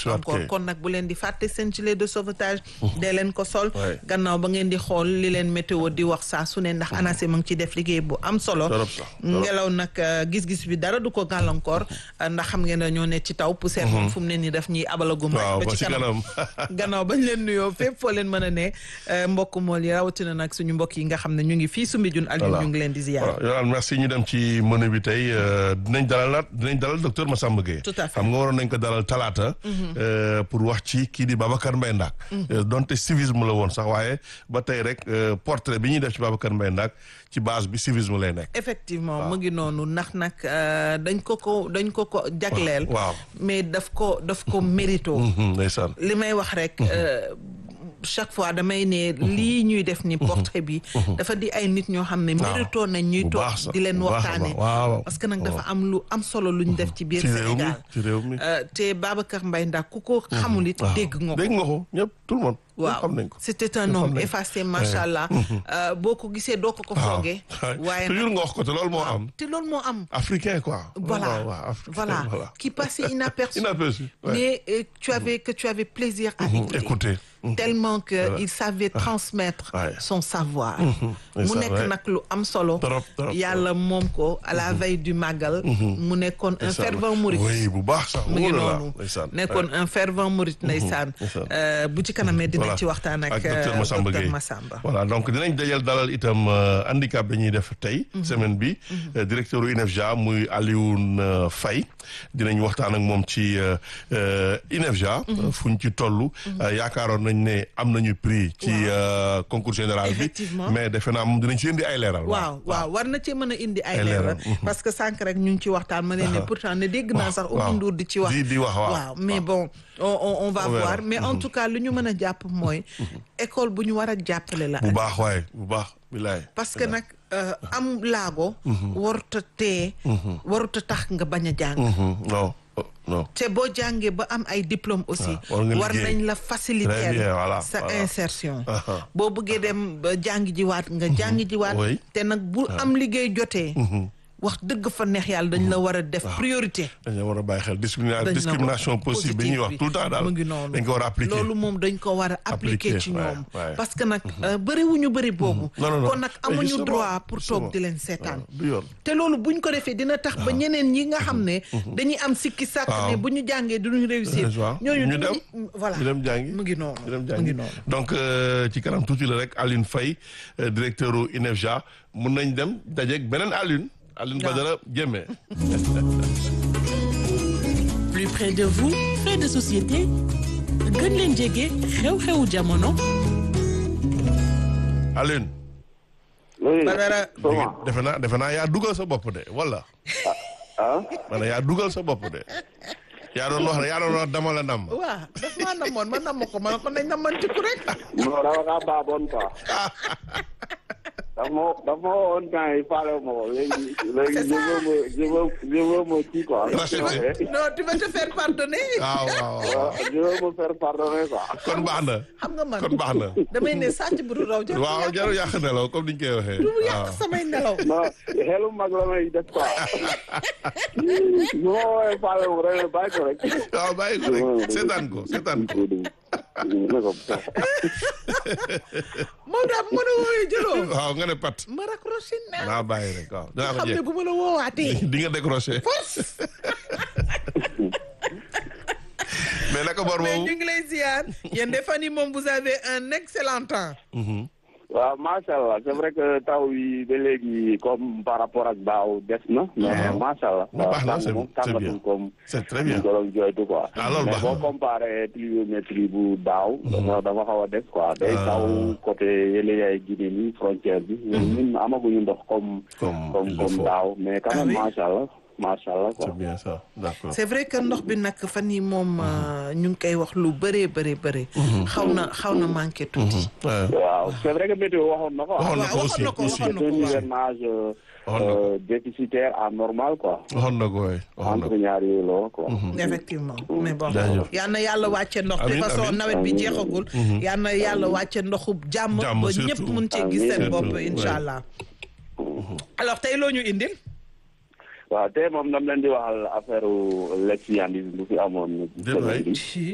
dellusiwaat encore kay. kon nag bu leen di fàtte seen gilet de sauvetage dee leen ko sol Ouais. gannaaw ba ngeen di xool li leen météo di wax saa su ne ndax ANACIM mu ngi ci def liggéey bu am solo Torop sax, torop. ngelaw nag euh, gis-gis bi dara du ko gàllankoor euh, ndax xam ngeen ne ñoo ne ci taw poussière moom fu mu ne nii daf ñuy abalagum rek waaw ba ba ci ci kanam kanam gannaaw bañ leen nuyoo fépp foo leen mën a ne euh, mbokk mool yi rawatina nag suñu mbokk yi nga xam ne ñu ngi fii Soumbédioune Aliou Voilà. ñu ngi leen di ziyaar voilà Yolaan merci ñu dem ci menu bi tey euh, dinañ dalalaat dinañ dalal docteur Massamba Gueye Tout à fait. xam nga waroon nañ ko dalal talaata euh, pour wax ci kii di Babacar Mbaye Ndaak Euh, donte civisme la woon sax waaye ba tey rek euh, portrait bi ñuy def ci Babacar Mbaye Ndaak ci base bi civisme lay nekk effectivement mu ngi noonu ndax nag euh, dañ ko ko dañ ko ko jagleel waaw mais daf ko daf ko mérito Mhm, ndeysaan li may wax rek euh, chaque fois damay ne lii ñuy def ni portrait bi dafa di ay nit ñoo xam ne mérito nañ ñuy bu toog baax sax, di leen bu baax a waxtaane baax. waaw parce que nag dafa am lu am solo lu ñu def ci biir ci réew mi Sénégal ci réew mi Euh, te Babacar Mbaye ndax ku ko xamul it waaw. dégg nga ko dégg nga ko ñëpp tout le monde ñëpp waaw xam nañ ko c'était un Ñëpp xam homme nañ ko. effacé macha allah Euh, boo ko gisee doo ko ko waaw foogee waaye nag toujours nga wax ko te loolu moo am te loolu moo am africain quoi voilà waaw waaw africain voilà qui passait inaperçu inaperçu ouais. mais euh, tu avais que tu avais plaisir à écouter écoutez tellement que il savait transmettre Ouais. son savoir Et mu ça, nekk ouais. nag lu am solo Trop, trop, yàlla moom ko à la veille du màggal mu nekkoon un fervent mouride oui bu baax sax mu ngi wóor na la noonu ndeysaan nekkoon un fervent mouride ndeysaan ndeysaan. Euh, bu ci kanamee dinañ Voilà. ci waxtaan ak ak docteur euh, Massamba docteur Gueye Massamba voilà donc dinañ dajal dalal itam euh, handicap dañuy def tey semaine bi euh, directeur u INEFJA muy Alioune euh, Faye dinañ waxtaan ak moom ci euh, euh, INEFJA fu ñu ci toll euh, yaakaaroon nañ ne am nañu prix ci euh, concours général bi Effectivement. mais defe naa moom dinañ ci indi ay leeral waaw waaw war na ci mën a indi ay Ay leeral leeral. parce que sànq rek ñu ngi ci waxtaan ma ne ne pourtant ne dégg naa sax waaw. Oumou Ndour di ci wax di di wax waaw waaw mais bon on on, on va On verra. voir mais en tout cas lu ñu mën a jàpp mooy école bu ñu war a jàppale la bu baax waaye bu baax bilaay parce que nag euh, am laago waruta tee waruta tax nga bañ a jàng Mhm, non oh, non te boo jàngee ba am ay diplôme aussi war nga war liggéey. nañ la Très faciliter bien, voilà, sa voilà. insertion Aha. boo bëggee dem ba jàngi jiwaat nga jàngi jiwaat Oui. te nag bu am liggéey jotee wax dëgg fa neex yàlla dañ la war a def priorité dañ la war a bàyyi xel discrimina dañ la discrimination war- possible bi ñuy wax bi. tout le temps daal mu ngi noonu dañ ko war a appliquer loolu moom dañ ko war a appliquer Appliquer, ci ouais, ñoom ouais. parce que nag euh, bëriwuñu bëri boobu Non, non, non. kon nag Mais amuñu justement, droit pour justement. toog di leen seetaan waaw du yoon te loolu buñ ko defee dina tax ba ñeneen ñi nga xam ne dañuy am sikki sàkk ne Waaw. bu ñu jàngee duñu réussir waaw ñooñu ñu dem duñu- voilà ñu dem jàngi mu ngi noonu ñu dem mu jàngi ngi noonu donc euh, ci kanam tuuti la rek Alioune Faye euh, directeur u INEFJA mun nañ dem dajeeg beneen Alioune Alioune Waaw. Badara Diémé plus près de vous fait de société gën leen jege xew-xewu jamono Alioune oui Badara comment defe naa defe naa yaa dugal sa bopp de wala ah ma ne yaa dugal sa bopp de yaa doon wax yaa doon wax dama la nam waaw daf maa namoon ma namm ko ma ko nañ namantiku rek non dama kaa baaboon quoi daf ma daf ma woon temps yi faale ma ko léegi léegi je veux me je veux je veux me kii quoi Racheter. non tu vas te faire pardonner waaw waaw waaw waaw je veux me faire pardonner quoi kon baax na xam nga man kon baax na damay ne sàcc bu du raw jar waaw jarul yàq nelaw comme niñ koy waxee du yàq waaw samay nelaw non xelu mag la may def quoi su ma woowee faale ma ko rek bàyyi ko rek waaw bàyyi ko rek seetaan ko seetaan ko ne ko moom daal bu ma la woowee jëloo waaw nga ne pat ma raccroché na naa bàyyi rek waaw dinaa ko xam ne jeex bu ma la woowaatee di nga décroché mais naka bor mais boobu ñu ngi lay ziar yéen de fan yi moom vous avez un excellent temps waaw macha allah c'est vrai que taw yi ba léegi comme par rapport ak daaw des na. mais Waaw. macha allah. Mais baax na, tàng c'est- moom c'est tàngatul bien. comme. c'est très bien ñu ko doon jooytu quoi. Ah, loolu mais baax boo na. comparé pluviométrie bu daaw. dafa dafa xaw a des quoi. day Ah. taw côté yële yaay Guinée ni frontière bi. ñun amaguñu ndox comme. Comme comme il le comme faut. daaw mais quand Ah même oui? macha allah macha allah quoi. c'est bien ça d'accord c'est vrai que ndox bi nag fan yi moom euh, ñu ngi koy wax lu bëree bëri bëri xaw na xaw na manqué tuuti Ouais. waaw c'est vrai que météo waxoon na ko. waxoon na ko waaw, aussi waxoon na ko, aussi waxoon na c'est un ko, waaw. hivernage euh, Waxoon na ko. euh, déficitaire anormal quoi. waxoon na ko waay waxoon na entre ko ñaar yooyu la quoi. effectivement mais bon Jaajëf. yal na yàlla wàcce ndox de Amiin, façon amiin. nawet bi jeexagul yal na yàlla wàcce ndoxu jàmm Jàmm, ba surtout. ñëpp mun cee gis seen Amiin. bopp Surtout, incha ouais. allah alors tey loo ñu indil waaw tey moom dam leen di waxal affaire lesbianisme bu fi amoon. Déet waay. ci